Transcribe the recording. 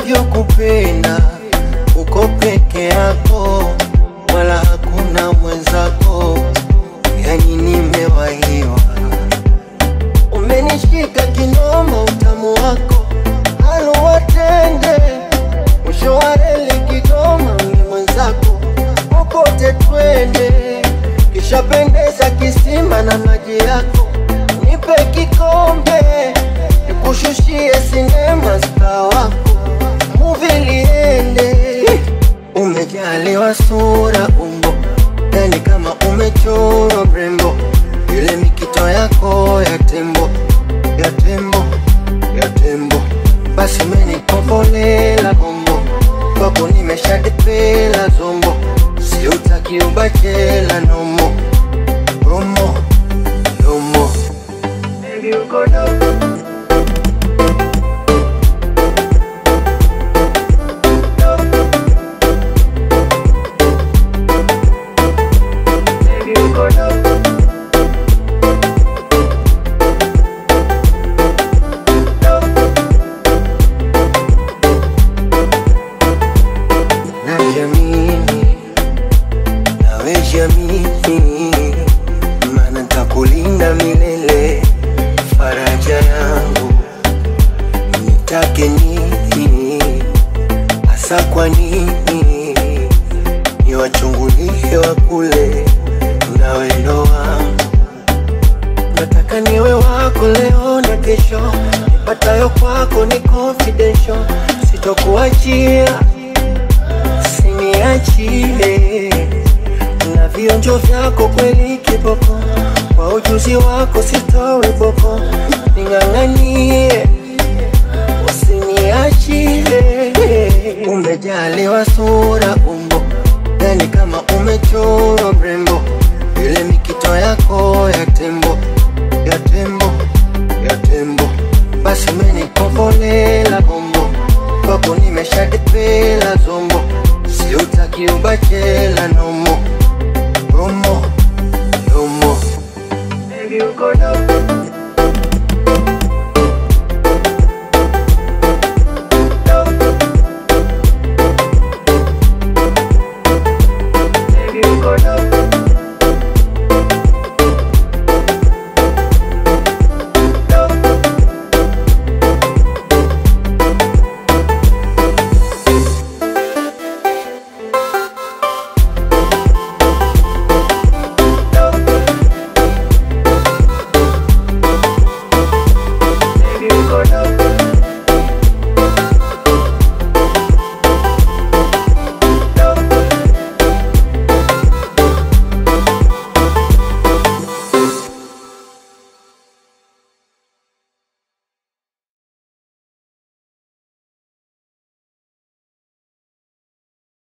navyokupenda uko peke yako, wala hakuna mwenzako, yani nimewahiwa. Umenishika kinoma, utamu wako haluwatende, mwisho wa reli Kigoma, ni mwenzako popote twende, kishapendeza kisima na maji yako, nipe kikombe nikushushie sinema star wako muvi liende. Umejaliwa sura umbo, yani kama umechorwa mrembo, ile mikito yako ya tembo ya tembo ya tembo, basi umenikombolela bongo, kwako nimeshadipela zombo, siutaki ubachela nomo romo romo, baby uko dogo Baby, uko dogo. Najiamini, nawe jiamini, maana nitakulinda milele, faraja yangu nitake nini hasa? Kwa nini niwachungulie wa kule, nawe ndo wangu nataka niwe wako leo na kesho, nipatayo kwako ni confidential, sitokuachia usiniachie, na vionjo vyako kweli kiboko, kwa ujuzi wako sitowe boko, ning'ang'anie usiniachie. Umejaliwa sura umbo, yani kama umechorwa mrembo, ile mikito yako ya tembo ya tembo ya tembo